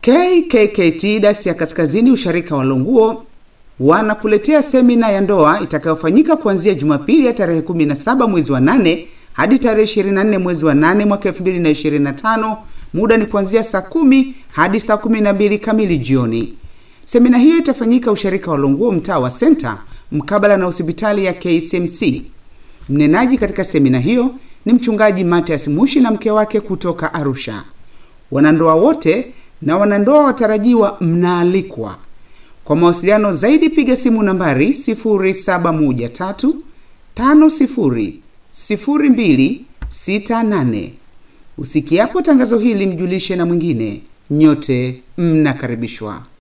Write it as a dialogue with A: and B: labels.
A: KKKT dasi ya Kaskazini usharika wa Longuo wanakuletea semina ya ndoa itakayofanyika kuanzia Jumapili ya tarehe 17 mwezi wa 8 hadi tarehe 24 mwezi wa 8 mwaka 2025. Muda ni kuanzia saa kumi hadi saa 12 kamili jioni. Semina hiyo itafanyika usharika wa Longuo, mtaa wa Senta, mkabala na hospitali ya KCMC. Mnenaji katika semina hiyo ni mchungaji Matias Mushi na mke wake kutoka Arusha. Wanandoa wote na wanandoa watarajiwa mnaalikwa. Kwa mawasiliano zaidi piga simu nambari 0713 50 0268. Usikiapo tangazo hili mjulishe na mwingine. Nyote mnakaribishwa.